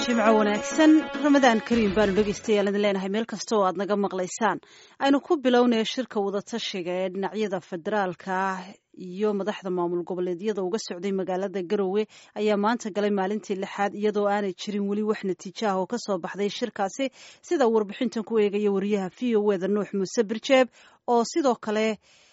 jimco wanaagsan ramadaan kariim baanu dhegeystayaal idin leenahay meel kasta oo aad naga maqlaysaan aynu ku bilownaya shirka wadatashiga ee dhinacyada federaalka ah iyo madaxda maamul goboleedyada uga socday magaalada garowe ayaa maanta galay maalintii lixaad iyadoo aanay jirin weli wax natiijo ah oo kasoo baxday shirkaasi sida warbixintan ku eegaya wariyaha v o eda nuux muuse birjeeb oo sidoo kale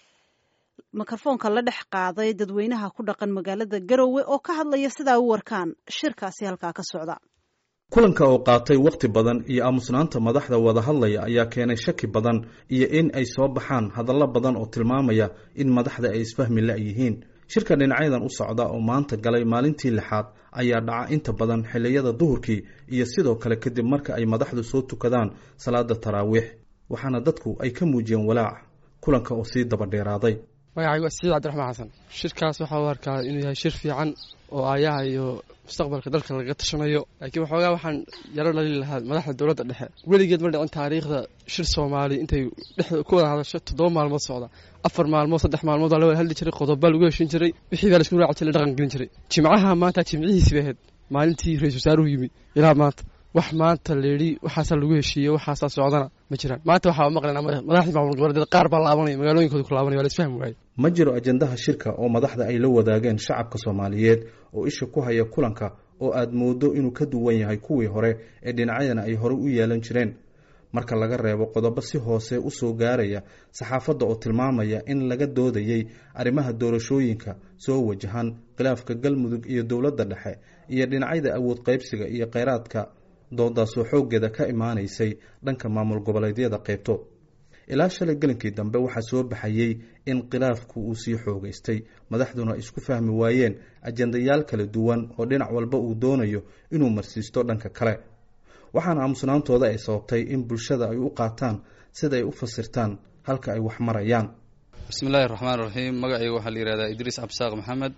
mikrofoonka la dhex qaaday dadweynaha ku dhaqan magaalada garowe oo ka hadlaya sidaa u warkaan shirkaasi halkaa ka socda kulanka oo qaatay wakhti badan iyo aamusnaanta madaxda wada hadlaya ayaa keenay shaki badan iyo in ay soo baxaan hadallo badan oo tilmaamaya in madaxda ay isfahmi la-yihiin shirka dhinacyadan u socda oo maanta galay maalintii lixaad ayaa dhaca inta badan xilliyada duhurkii iyo sidoo kale kadib marka ay madaxdu soo tukadaan salaada taraawiix waxaana dadku ay ka muujiyeen walaac kulanka oo sii daba dheeraaday magacaygu waa siciid cabdiraxmaan xasan shirkaas waxaa u arkaa inuu yahay shir fiican oo aayaha iyo mustaqbalka dalka lagaga tashanayo laakiin waxoogaa waxaan yaro dhali lahaa madaxda dowladda dhexe weligeed ma dhicin taariikhda shir soomaali intay dhexda ku wada hadasho toddoba maalmood socda afar maalmood saddex maalmood waa la wada hadli jiray qodobbaa lagu heshin jiray wixii baa laisku raaci jiray dhaqan gelin jiray jimcaha maanta jimcihiisi bay ahayd maalintii ra-isul wasaaruhu yimi ilaa maanta wax maanta layidhi waxaasaa lagu heshiiyey waxaasaa socdana ma jiraan maanta waxaa maqlaynaa madaxdii maamul goboleedyada qaar baa laabanaya magaalooyinkooda ku laabanaya waa la isfahmi waaye ma jiro ajendaha shirka oo madaxda ay la wadaageen shacabka soomaaliyeed oo isha ku haya kulanka oo aad moodo inuu ka duwan yahay kuwii hore ee dhinacyadana ay horey u yeelan jireen marka laga reebo qodobo si hoose u soo gaaraya saxaafadda oo tilmaamaya in laga doodayey arrimaha doorashooyinka soo wajahan khilaafka galmudug iyo dowladda dhexe iyo dhinacyada awood qaybsiga iyo kheyraadka doodaasoo xooggeeda ka imaanaysay dhanka maamul goboleedyada qaybto ilaa shalay gelinkii dambe waxaa soo baxayey in khilaafku uu sii xoogaystay madaxduna ay isku fahmi waayeen ajendayaal kala duwan oo dhinac walba uu doonayo inuu marsiisto dhanka kale waxaana aamusnaantooda ay sababtay in bulshada ay u qaataan sida ay u fasirtaan halka ay wax marayaan bismi illaahi raxmaan raxiim magacayga waxaa la yihahdaa idriis cabsaaq maxamed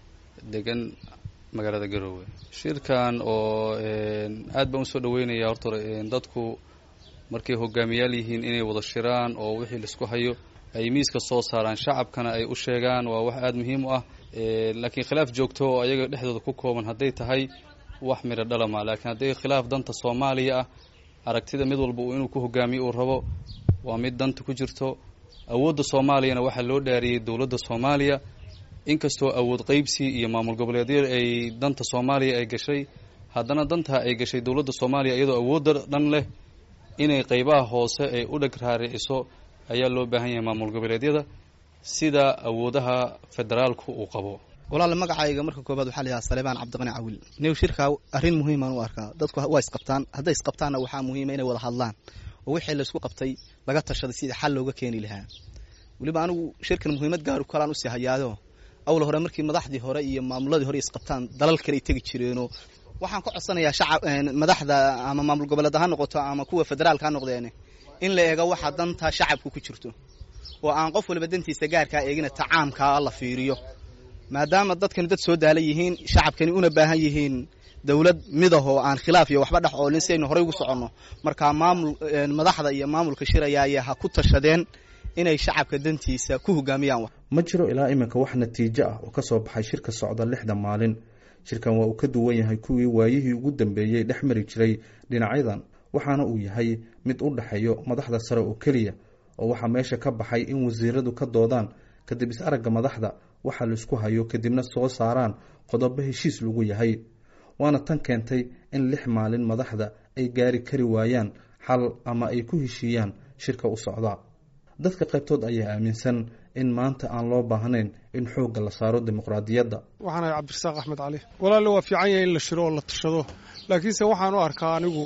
degan magaalada garoowe shirkan oo aad baan usoo dhaweynaya horta dadku markay hogaamiyaal yihiin inay wada shiraan oo wixii laisku hayo ay miiska soo saaraan shacabkana ay u sheegaan waa wax aada muhiim u ah laakiin khilaaf joogto oo ayaga dhexdooda ku kooban hadday tahay wax midho dhalama laakiin hadday khilaaf danta soomaaliya ah aragtida mid walba inuu ku hogaamiyo uu rabo waa mid danta ku jirto awoodda soomaaliyana waxaa loo dhaariyey dowladda soomaaliya inkastoo awood qeybsi iyo maamul goboleedyada ay danta soomaaliya ay gashay haddana dantaa ay gashay dowladda soomaaliya iyadoo awoodda dhan leh inay qeybaha hoose ay u dheg raariciso ayaa loo baahan yahay maamul goboleedyada sida awoodaha federaalku uu qabo walaal magacayga marka koobaad waxaa layahaa saleebaan cabdiqani cawil new shirkaa arrin muhiimaan u arkaa dadku waa isqabtaan hadday isqabtaanna waxaa muhiima inay wada hadlaan oo wixii laysku qabtay laga tashaday sidii xal looga keeni lahaa weliba anigu shirkan muhiimad gaaru kalaan usii hayaado awla hore markii madaxdii hore iyo maamuladii hore isqabtaan dalal kale ay tegi jireenoo waxaan ka codsanayaa shacab madaxda ama maamul goboleed ha noqoto ama kuwa federaalka ha noqdeen in la eego waxa danta shacabku ku jirto oo aan qof waliba dantiisa gaarkaa eegina tacaamkaa la fiiriyo maadaama dadkani dad soo daala yihiin shacabkani una baahan yihiin dowlad midahoo aan khilaaf iyo waxba dhex oolin si aynu horey ugu soconno markaa maamul madaxda iyo maamulka shirayaaya ha ku tashadeen inay shacabka dantiisa ku hogaamiyaan ma jiro ilaa iminka wax natiijo ah oo ka soo baxay shirka socda lixda maalin shirkan waa uu ka duwan yahay kuwii waayihii ugu dambeeyey dhex mari jiray dhinacyadan waxaana uu yahay mid u dhexeeyo madaxda sare oo keliya oo waxaa meesha ka baxay in wasiiradu ka doodaan kadib is-aragga madaxda waxa laisku hayo kadibna soo saaraan qodobo heshiis lagu yahay waana tan keentay in lix maalin madaxda ay gaari kari waayaan xal ama ay ku heshiiyaan shirka u socda dadka qaybtood ayaa aaminsan in maanta aan loo baahnayn in xoogga la saaro dimuqraadiyadda waxaan ahay cabdirasaaq axmed cali walaalle waa fiican yahay in la shiro oo la tashado laakiinse waxaan u arkaa anigu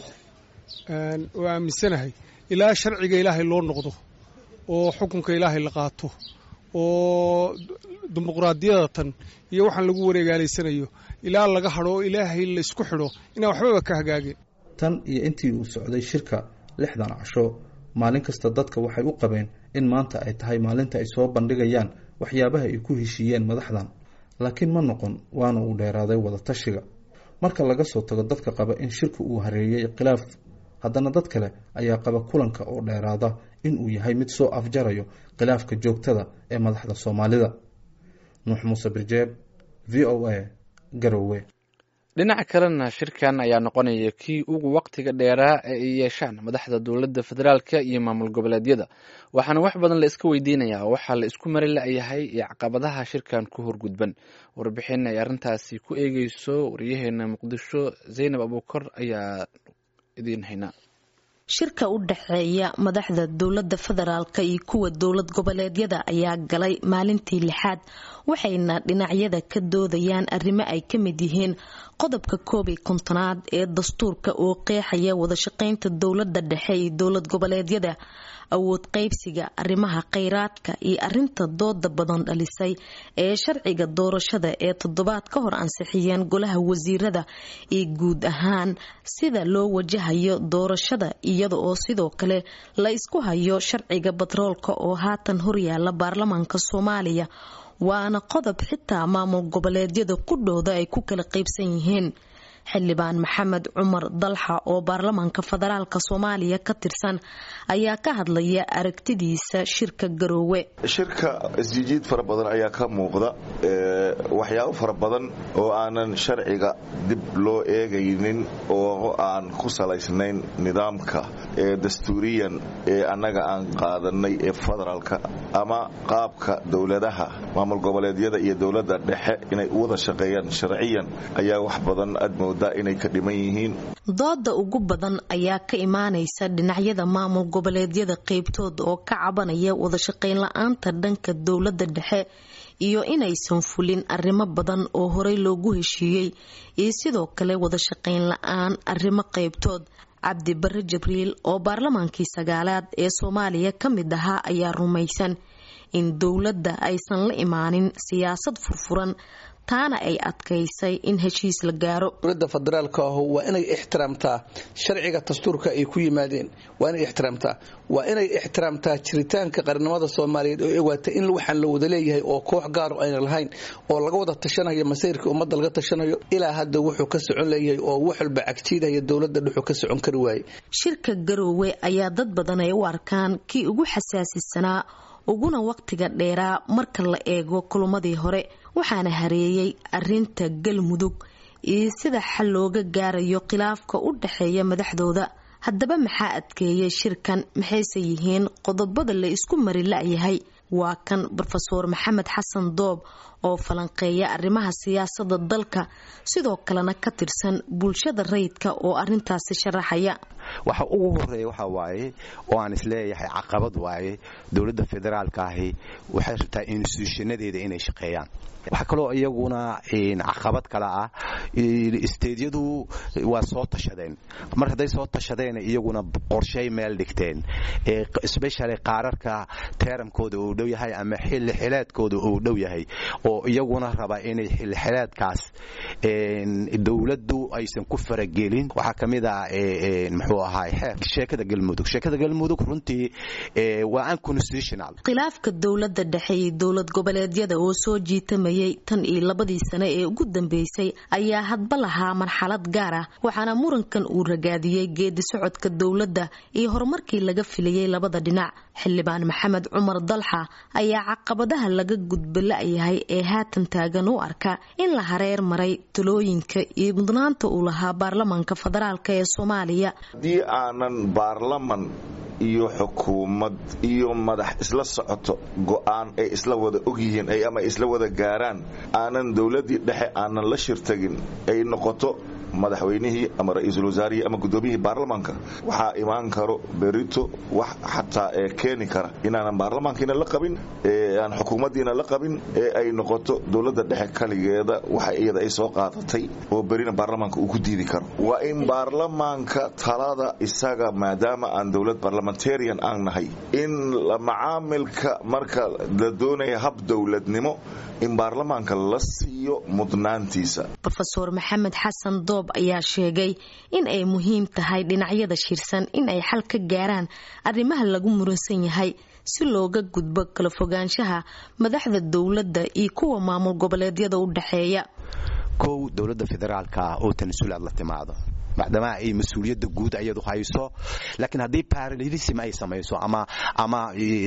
oo aaminsanahay ilaa sharciga ilaahay loo noqdo oo xukunka ilaahay la qaato oo dimuqraadiyada tan iyo waxaan lagu wareegaalaysanayo ilaa laga hadho oo ilaahay la isku xidho inaan waxbaba ka hagaagin tan iyo intii uu socday shirka lixdan casho maalin kasta dadka waxay u qabeen in maanta ay tahay maalinta ay soo bandhigayaan waxyaabaha ay ku heshiiyeen madaxdan laakiin ma noqon waana uu dheeraaday wada tashiga marka laga soo tago dadka qaba in shirka uu hareeyey khilaaf haddana dad kale ayaa qaba kulanka oo dheeraada in uu yahay mid soo afjarayo khilaafka joogtada ee madaxda soomaalida nuux muuse birjeeb v o a garowe dhinaca kalena shirkan ayaa noqonaya kii ugu waqtiga dheeraa ee ay yeeshaan madaxda dowladda federaalka iyo maamul goboleedyada waxaana wax badan la iska weydiinayaa waxaa la isku mari la-yahay iyo caqabadaha shirkan ku horgudban warbixin ay arrintaasi ku eegeyso wariyaheena muqdisho zaynab abuukar ayaa idiin haynaa shirka u dhexeeya madaxda dowladda federaalka iyo kuwa dowlad goboleedyada ayaa galay maalintii lixaad waxayna dhinacyada ka doodayaan arrimo ay ka mid yihiin qodobka koob iyo kontonaad ee dastuurka oo qeexaya wadashaqeynta dowladda dhexe iyo dowlad goboleedyada awood qaybsiga arrimaha kheyraadka iyo arinta dooda badan dhalisay ee sharciga doorashada ee toddobaad ka hor ansixiyeen golaha wasiirada iyo guud ahaan sida loo wajahayo doorashada iyada oo sidoo kale la isku hayo sharciga batroolka oo haatan horyaala baarlamaanka soomaaliya waana qodob xitaa maamul goboleedyada ku dhowda ay ku kala qaybsan yihiin xildhibaan maxamed cumar dalxa oo baarlamaanka federaalk soomaaliya ka tirsan ayaa ka hadlaya aragtidiisa shirka garoowe shirka isjijiid fara badan ayaa ka muuqda waxyaabo fara badan oo aanan sharciga dib loo eegaynin oo aan ku salaysnayn nidaamka ee dastuuriyan ee annaga aan qaadanay ee federaalka ama qaabka dowladaha maamul goboleedyada iyo dowladda dhexe inay u wada shaqeeyaan sharciyan ayaa wax badan aad moodaa inay ka dhiman yihiin dooda ugu badan ayaa ka imaanaysa dhinacyada maamul goboleedyada qeybtood oo ka cabanaya wadashaqeyn la-aanta dhanka dowladda dhexe iyo inaysan fulin arrimo badan oo horey loogu heshiiyey iyo sidoo kale wadashaqeyn la-aan arrimo qeybtood cabdi bare jibriil oo baarlamaankii sagaalaad ee soomaaliya ka mid ahaa ayaa rumaysan in dowladda aysan la imaanin siyaasad furfuran taana ay adkaysay in heshiis la gaaro dowladda federaalka ahu waa inay ixtiraamtaa sharciga dastuurka ay ku yimaadeen waa inay ixtiraamtaa waa inay ixtiraamtaa jiritaanka qarnimada soomaaliyeed oo ewaata in waxaan la wada leeyahay oo koox gaaro ayna lahayn oo laga wada tashanayo masayrka ummadda laga tashanayo ilaa hadda wuxuu ka socon leeyahay oo wax walba cagjiidaya dowladda dhuxuu ka socon kari waaye shirka garoowe ayaa dad badan ay u arkaan kii ugu xasaasisanaa uguna waqtiga dheeraa marka la eego kulumadii hore waxaana hareeyay arinta galmudug iyo sida xal looga gaarayo khilaafka u dhexeeya madaxdooda haddaba maxaa adkeeyay shirkan maxayse yihiin qodobada la isku mari la-yahay waa kan rofeor maxamed xasan doob oo falanqeeya arrimaha siyaasada dalka sidoo kalena ka tirsan bulshada rayidka oo arintaasi sharaxaya waxa ugu horeeya waxa waaye oo aan isleeyahay caqabad waaye dowladda federaalka ahi waxay rabtaa instituushanadeeda inay shaqeeyaan waxaa kaloo iyaguna caqabad kale ah isteedyadu waa soo tashadeen mar hadday soo tashadeen iyaguna qorshay meel dhigteen especially qaararka teeramkooda uu dhow yahay ama xilli xileedkooda uu dhow yahay oo iyaguna raba inay xilli xileedkaas dowladdu aysan ku faragelin waxaa ka mid ah muxuu ahaay xeer sheekada galmudug sheekada galmudug runtii waa unconstitutional khilaafka dowladda dhexe iyo dowlad goboleedyada oo soo jiitamayay tan iyo labadii sane ee ugu dambeysay ayaa hadba lahaa marxalad gaar ah waxaana murankan uu ragaadiyey geedi socodka dowladda iyo horumarkii laga filayay labada dhinac xildhibaan maxamed cumar dalxa ayaa caqabadaha laga gudba la-yahay ee haatan taagan u arka in la hareer maray talooyinka iyo mudnaanta uu lahaa baarlamaanka federaalk ee soomaaliya haddii aanan baarlaman iyo xukuumad iyo madax isla socoto go'aan ay isla wada ogyihiin ama isla wada gaaraan aanan dowladdii dhexe aanan la shirtagin ay noqoto madaxweynihii ama ra-iisul wasaarihii ama guddoomiyihii baarlamaanka waxaa imaan karo berito wax xataa ee keeni kara inaanan baarlamaankiina la qabin aan xukuumaddiina la qabin ee ay noqoto dowladda dhexe kaligeeda waxa iyada ay soo qaadatay oo berina baarlamaanka uu ku diidi karo waa in baarlamaanka talada isaga maadaama aan dowlad barlamentarian aan nahay in macaamilka marka la doonaya hab dowladnimo in baarlamaanka la siiyo mudnaantiisa rofeor maxamed xasan doob ayaa sheegay in ay muhiim tahay dhinacyada shirsan in ay xal ka gaaraan arrimaha lagu muransan yahay si looga gudbo kala fogaanshaha madaxda dowladda iyo kuwa maamul goboleedyada u dhexeeya kow dowladda federaalka oo tanasulaad la timaado maadaama ay mas-uuliyadda guud ayadu hayso laakiin haddii paralelism ay samayso ama ama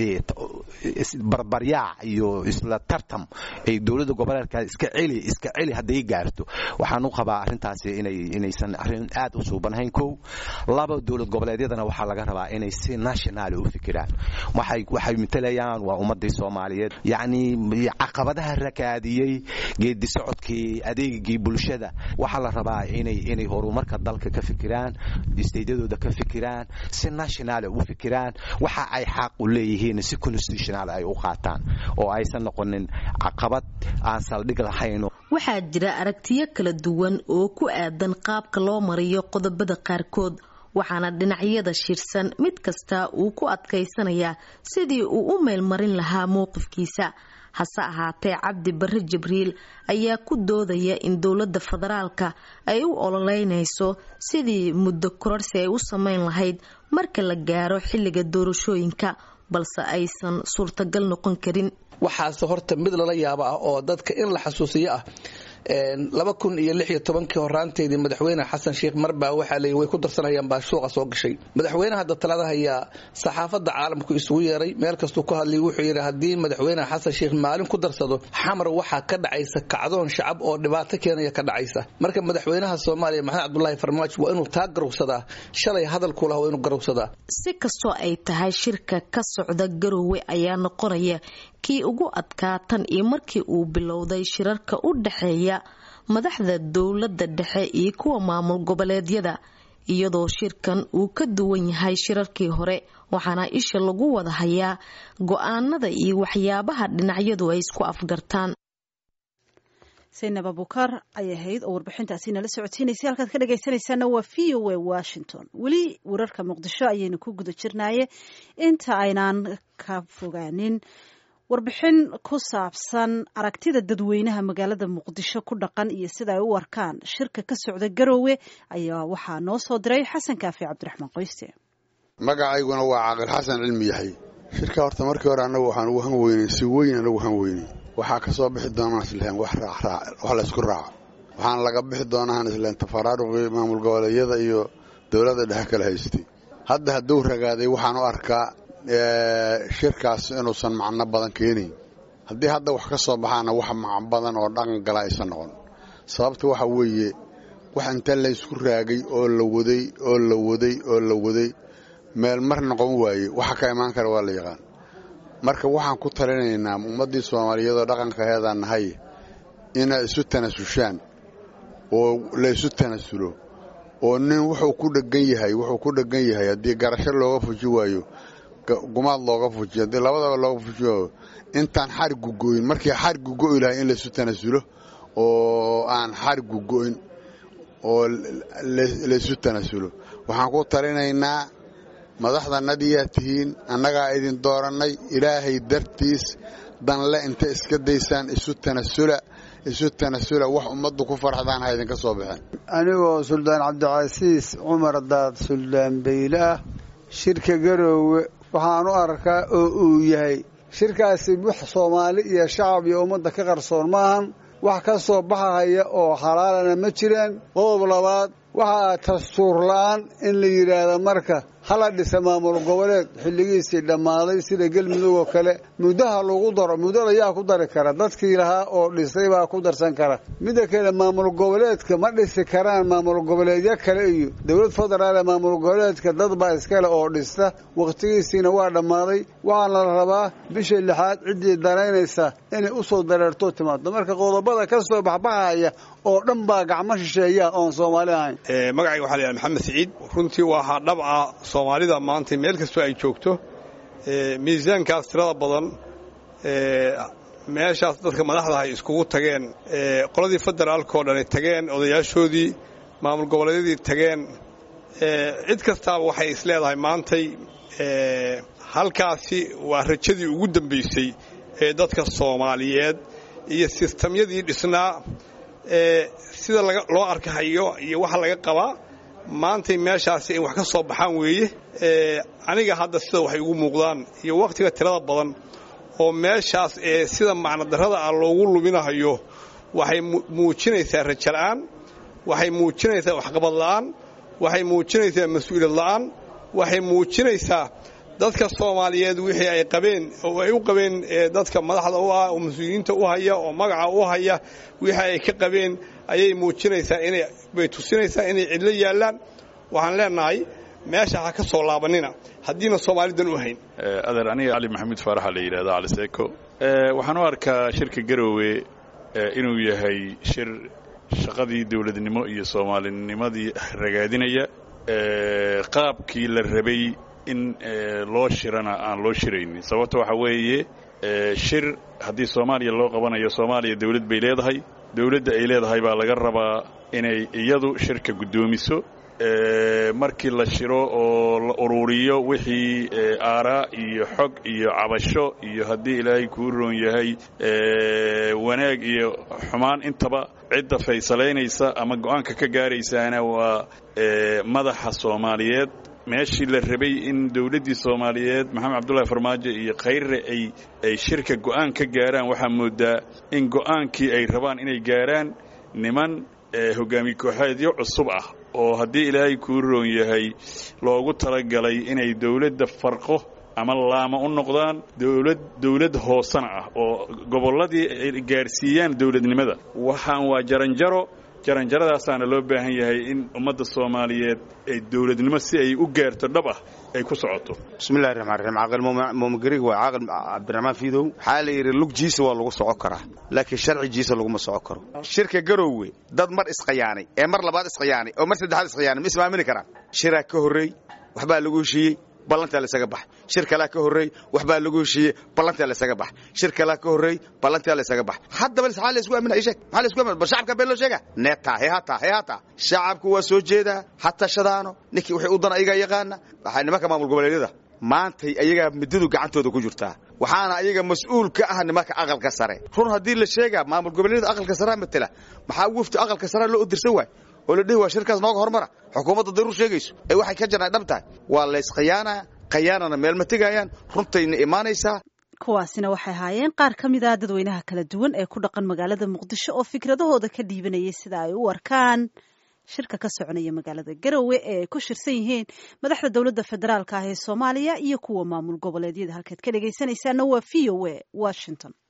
barbaryaac iyo isla tartam ay dowladda goboleedka iska celi iska celi hadday gaarto waxaan u qabaa arrintaasi inay inaysan arrin aad u suubanahayn kow laba dowlad goboleedyadana waxaa laga rabaa inay si national u fikiraan waxay waxay matalayaan waa ummadii soomaaliyeed yacni caqabadaha rakaadiyey geedi socodkii adeegii bulshada waxaa la rabaa inay inay horumarka dalka ka fikiraan isteydyadooda ka fikiraan si national u fikiraan waxa ay xaq u leeyihiin si constitutional ay u qaataan oo aysan noqonin caqabad aan saldhig lahayn waxaa jira aragtiyo kala duwan oo ku aadan qaabka loo mariyo qodobada qaarkood waxaana dhinacyada shirsan mid kasta uu ku adkaysanayaa sidii uu u meelmarin lahaa mowqifkiisa hase ahaatee cabdi barre jibriil ayaa ku doodaya in dowladda federaalka ay u ololeynayso sidii muddo kororsi ay u sameyn lahayd marka la gaaro xilliga doorashooyinka balse aysan suurtagal noqon karin waxaase horta mid lala yaabo ah oo dadka in la xasuusiyo ah laba kun iyo lix iyo tobankii horaanteedii madaxweyne xasan sheikh marbaa waxaa leey way ku darsanayaan baa suuqa soo gashay madaxweyne hadda talada hayaa saxaafadda caalamku isugu yeeray meel kastuu ka hadlay wuxuu yidhi haddii madaxweyne xasan sheikh maalin ku darsado xamar waxaa ka dhacaysa kacdoon shacab oo dhibaato keenaya ka dhacaysa marka madaxweynaha soomaaliya maxamed cabdulaahi farmaajo waa inuu taa garowsadaa shalay hadalku laha waa inuu garowsadaa si kastoo ay tahay shirka ka socda garowe ayaa noqonaya kii ugu adkaa tan iyo markii uu bilowday shirarka u dhexeeya madaxda dowladda dhexe iyo kuwa maamul goboleedyada iyadoo shirkan uu ka duwan yahay shirarkii hore waxaana isha lagu wada hayaa go-aanada iyo waxyaabaha dhinacyadu ay isku afgartaan saynab abuukar ayay ahayd oo warbixintaasi nala socotiinaysay halkaad ka dhagaysanaysaana waa v o a washington weli wararka muqdisho ayaynu ku guda jirnaaye inta aynaan ka fogaanin warbixin ku saabsan aragtida dadweynaha magaalada muqdisho ku dhaqan iyo sida ay u arkaan shirka ka socda garoowe ayaa waxaa noo soo diray xasan kaafi cabdiraxmaan qoyste magacayguna waa caaqil xasan cilmi yahay shirka horta markii hore annagu waxaan ugu han weynay si weyn anagu han weynay waxaa ka soo bixi doonaan islahen wax raacraac wax laysku raaco waxaana laga bixi doonaan isleen tafaraaruqii maamul goboleedyada iyo dowladda dhexe kala haystay hadda hadduu ragaaday waxaan u arkaa shirkaas inuusan macno badan keenayn haddii hadda wax ka soo baxaana wax macno badan oo dhaqan gala aysan noqon sababta waxa weeye wax inta laysku raagay oo la waday oo la waday oo la waday meel mar noqon waaye waxa ka imaan kara waa la yaqaan marka waxaan ku talinaynaa ummaddii soomaaliyeedoo dhaqankaheedaan nahay inay isu tanasushaan oo la isu tanasulo oo nin wuxuu ku dhegan yahay wuxuu ku dhegan yahay haddii garasho looga fuji waayo gumaad looga fujiyo haddii labadaba looga fuji waayo intaan xarigu go'in markii xarigu go'i lahay in laysu tanasulo oo aan xarigu go'in oo laysu tanasulo waxaan ku talinaynaa madaxdanadiyaa tihiin annagaa idin doorannay ilaahay dartiis danle inta iska daysaan isu tanasula isu tanasula wax ummaddu ku farxdaan ha idinka soo baxeen anigoo suldaan cabdicasiis cumar daad suldaan bayle ah shirka garoowe waxaan u arkaa oo uu yahay shirkaasi wax soomaali iyo shacab iyo ummadda ka qarsoon maahan wax ka soo baxahaya oo xalaalana ma jiraan qodob labaad waxaa dastuur la'aan in la yidhaahdo marka hala dhisa maamul goboleed xilligiisii dhammaaday sida gelmudug oo kale muddaha lagu daro muddada yaa ku dari kara dadkii lahaa oo dhisay baa ku darsan kara midda kale maamul goboleedka ma dhisi karaan maamul goboleedyo kale iyo dowlad federaale maamul goboleedka dad baa iskale oo dhista wakhtigiisiina waa dhammaaday waxaana la rabaa bisha lixaad ciddii daraynaysa inay u soo dareerto timaado marka qodobada ka soo baxbaxaya oo dhan baa gacmo shisheeya oon soomaali ahayn magacayga waxaa la yidhaha maxamed siciid runtii waa hadhabca soomaalida maanta meel kastoo ay joogto miisaankaas tirada badan meeshaas dadka madaxda ay iskugu tageen qoladii federaalka oo dhani tageen odayaashoodii maamul goboleedyadii tageen cid kastaaba waxay is leedahay maantay halkaasi waa rajadii ugu dambaysay ee dadka soomaaliyeed iyo sistamyadii dhisnaa sida loo arkahayo iyo waxa laga qabaa maantay meeshaasi in wax ka soo baxaan weeye aniga hadda sida waxay ugu muuqdaan iyo wakhtiga tirada badan oo meeshaas ee sida macnodarrada ah loogu luminahayo waxay muujinaysaa rajala'aan waxay muujinaysaa waxqabad la'aan waxay muujinaysaa mas-uuliyad la'aan waxay muujinaysaa dadka soomaaliyeed wixii ay qabeen oo ay u qabeen dadka madaxda u ah oo mas-uuliyiinta u haya oo magaca u haya wixii ay ka qabeen ayay muujinaysaa inay bay tusinaysaa inay cidlo yaallaan waxaan leenahay meesha ha ka soo laabanina haddiina soomaalidan u hayn adeer aniga cali maxamuud faaraxa la yidhahda cali seeko waxaan u arkaa shirka garoowe inuu yahay shir shaqadii dowladnimo iyo soomaalinimadii ragaadinaya qaabkii la rabay in loo shirana aan loo shiraynin sababta waxaa weeye shir haddii soomaaliya loo qabanayo soomaaliya dawlad bay leedahay dawladda ay leedahay baa laga rabaa inay iyadu shirka guddoomiso markii la shiro oo la ururiyo wixii aaraa iyo xog iyo cabasho iyo haddii ilaahay kuu roon yahay wanaag iyo xumaan intaba cidda faysalaynaysa ama go'aanka ka gaaraysaana waa madaxa soomaaliyeed meeshii la rabay in dawladdii soomaaliyeed maxamed cabdullahi farmaajo iyo khayre ay ay shirka go'aan ka gaaraan waxaa moodaa in go'aankii ay rabaan inay gaaraan niman hogaamiye kooxeedyo cusub ah oo haddii ilaahay kuu roon yahay loogu talagalay inay dawladda farqo ama laama u noqdaan dawlad dawlad hoosana ah oo gobolladii ay gaarsiiyaan dawladnimada waxaan waa jaranjaro jaranjaradaasaana loo baahan yahay in ummadda soomaaliyeed ay dawladnimo si ay u gaarto dhab ah ay ku socoto bismillahi raxmaan raxiim caaqil muumigarig waa caaqil cabdiraxmaan fiidow waxaa la yidhi lugjiisa waa lagu soco karaa laakiin sharcigiisa laguma soco karo shirka garoowe dad mar isqayaanay ee mar labaad isqayaanay oo mar saddexaad isqayaanay ma ismaamini karaan shiraa ka horreey waxbaa lagu heshiiyey ballantaa laysaga bax shir kalaa ka horreey waxbaa lagu heshiiyey ballantaa laysaga bax shir kalaa ka horreey ballantaa laysaga bax haddaba maxaa laysku aaminaa ii sheeg maxaa laysku aaminaa bal shacabka been loo sheega neetaa hee hataa hee hataa shacabku waa soo jeedaa ha tashadaano ninkii wixii u dan ayagaa yaqaana waxaa nimanka maamul goboleedyada maantay ayagaa midadu gacantooda ku jirtaa waxaana ayaga mas-uul ka ah nimanka aqalka sare run haddii la sheegaa maamul goboleedyada aqalka sarea matela maxaa wufti aqalka sarea loo odirsan waay oo la dhihi waa shirkaas nooga hormara xukuumadda daruur sheegayso ee waxay ka jarnay dhab tahay waa laysqayaanaa qayaanana meel ma tegayaan runtayna imaanaysaa kuwaasina waxay ahaayeen qaar ka mid ah dadweynaha kala duwan ee ku dhaqan magaalada muqdisho oo fikradahooda ka dhiibanayay sida ay u arkaan shirka ka soconaya magaalada garowe ee ay ku shirsan yihiin madaxda dowladda federaalka ah ee soomaaliya iyo kuwa maamul goboleedyada halkaad ka dhegaysanaysaana waa v o a washington